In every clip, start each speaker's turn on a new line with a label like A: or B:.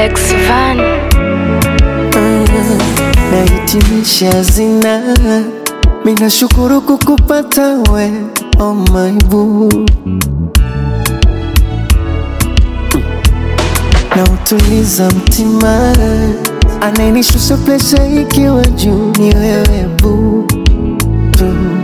A: Lex Van.
B: nahitimisha zina minashukuru kukupata we oh my boo na utuliza mtima anayenishusha presha ikiwa juu ni wewe boo boo.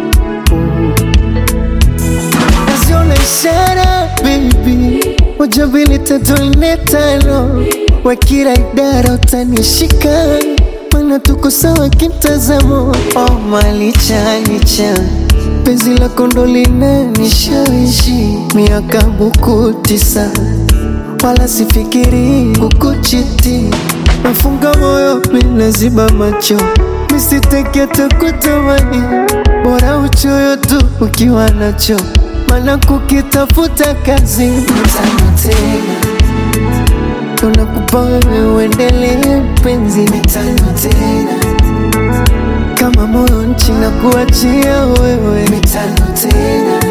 B: naziona ishara baby moja mbili tatu nne tano wa kila idara utanishika mana tuko sawa kimtazamo oh, malicha licha penzi lako ndo linanishawishi miaka buku tisa wala sifikiri kukuchiti nafunga moyo minaziba macho misiteke takutamani bora uchoyo tu ukiwa nacho mana kukitafuta kazi mtano tena tunakupa wewe uendelee penzi mitano tena kama moyo nchi na kuachia wewe mitano tena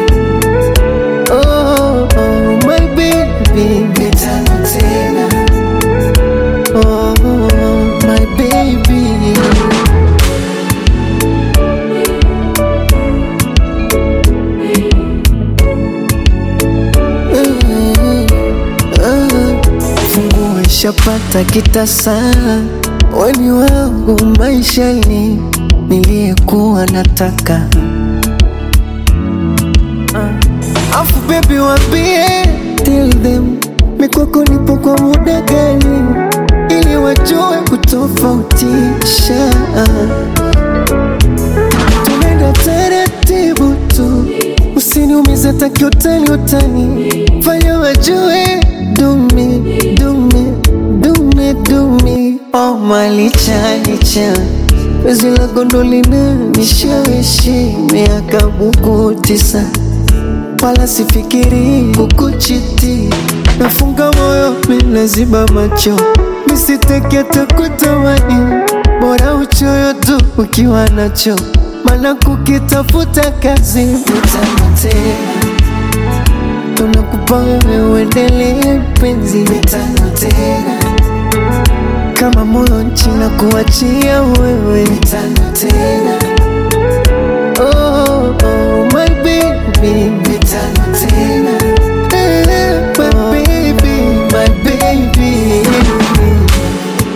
B: oh, oh, my baby mitano tena oh, my baby funguo ishapata kitasa weni wangu maishani niliyekuwa nataka uh. afu bebi wambie tell them mikwako nipo kwa muda gani ili wajue kutofautisha tunaenda taratibu tu usiniumize takiutani utani fanya wajue dumi dumi dumi dumi oh malicha licha wezi la gondolina nishawishi miaka buku tisa wala sifikiri kukuchiti nafunga moyo minaziba macho misiteke takutamani bora uchoyo tu ukiwa nacho mana kukitafuta kazi mitano tena tunakupa wewe uendelee penzi mitano tena kama moyo nchi na kuachia wewe mitano tena